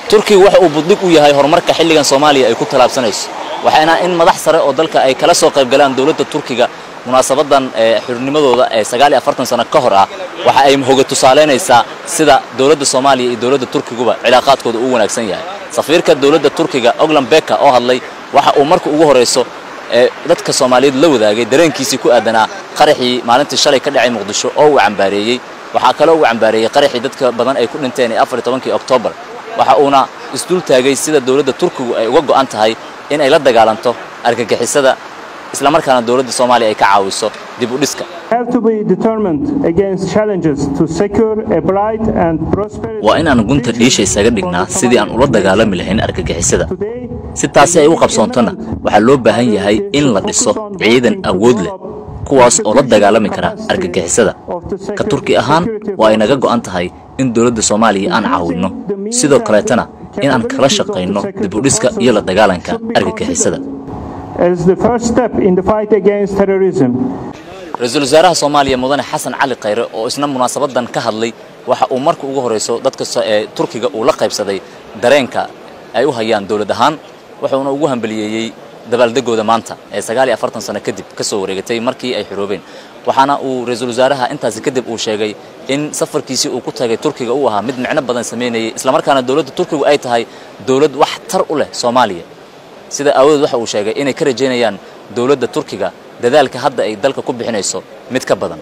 turkiga waxa uu buddig u yahay horumarka xilligan soomaaliya ay ku tallaabsanayso waxayna in madax sare oo dalka ay kala soo qayb galaan dowladda turkiga munaasabadan xurnimadooda ee sagaal iyo afartan sano ka hor ah waxa ay hoga tusaalaynaysaa sida dowladda soomaaliya iyo dowladda turkiguba cilaaqaadkooda uu wanaagsan yahay safiirka dowladda turkiga oglan beka oo hadlay waxa uu marka ugu horayso ee dadka soomaaliyeed la wadaagay dareenkiisii ku aadanaa qaraxii maalintii shalay ka dhacay muqdisho oo uu cambaareeyey waxaa kaloo uu cambaareeyey qaraxii dadka badan ay ku dhinteen ee afar iyo tobankii oktoobar waxa uuna isdul taagay sida dowladda turkigu ay uga go'an tahay in ay la dagaalanto argagixisada isla markaana dowladda soomaaliya ay ka caawiso dib u dhiska waa inaan gunta dhiisha isaga dhignaa sidii aan ula dagaalami lahayn argagixisada si taasi ay u qabsoontona waxaa loo baahan yahay in la dhiso ciidan awood leh kuwaas oo la dagaalami kara argagixisada ka turki ahaan waa ay naga go'an tahay in dowladda soomaaliya aan caawinno sidoo kaleetana in aan kala shaqayno dib u dhiska iyo la dagaalanka argagixisada ra-iisul wasaaraha soomaaliya mudane xasan cali khayre oo isna munaasabadan ka hadlay waxa uu marka ugu horayso dadka ee turkiga uu la qaybsaday dareenka ay u hayaan dowlad ahaan wuxuuna ugu hambaliyeeyey dabaaldegooda maanta ee sagaal iyo afartan sano kadib ka soo wareegatay markii ay xiroobeen waxaana uu ra-iisul wasaaraha intaasi kadib uu sheegay in safarkiisii uu ku tagay turkiga uu ahaa mid micno badan samaynayay islamarkaana dowladda turkigu ay tahay dowlad wax tar u leh soomaaliya sida aawadeed waxa uu sheegay inay ka rajaynayaan dowladda turkiga dadaalka hadda ay dalka ku bixinayso mid ka badan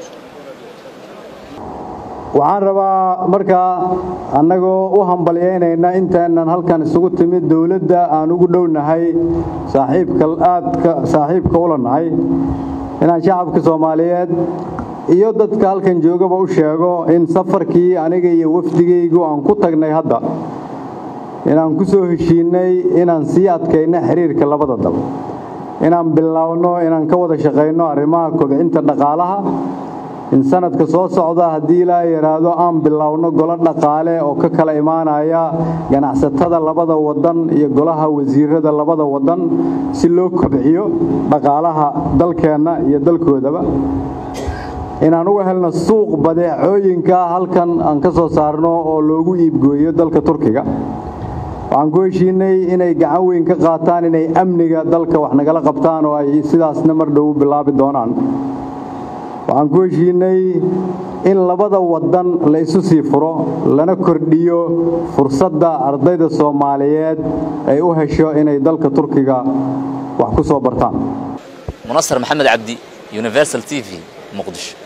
waxaan rabaa markaa annagoo u hambalyaynayna intaanan halkan isugu timid dowladda aan ugu dhownahay saaxiibka aadka saaxiibka ula nahay inaan shacabka soomaaliyeed iyo dadka halkan joogaba u sheego in safarkii aniga iyo wafdigaygu aan ku tagnay hadda inaan ku soo heshiinnay inaan sii adkayno xiriirka labada dal inaan biloawno inaan ka wada shaqayno arrimaha kobcinta dhaqaalaha in sanadka soo socda haddii ilaa yidhaahdo aan bilowno golo dhaqaale oo ka kala imaanaya ganacsatada labada wadan iyo golaha wasiirada labada wadan si loo kobciyo dhaqaalaha dalkeenna iyo dalkoodaba inaan uga helno suuq badeecooyinka halkan aan ka soo saarno oo loogu iibgooyo dalka turkiga waxaan ku heshiinay inay gacan weyn ka qaataan inay amniga dalka wax nagala qabtaan oo ay sidaasna mar dhow u bilaabi doonaan waxaan ku heshiinay in labada wadan la isu sii furo lana kordhiyo fursadda ardayda soomaaliyeed ay u hesho inay dalka turkiga wax ku soo bartaan munasar maxamed cabdi universal t v muqdisho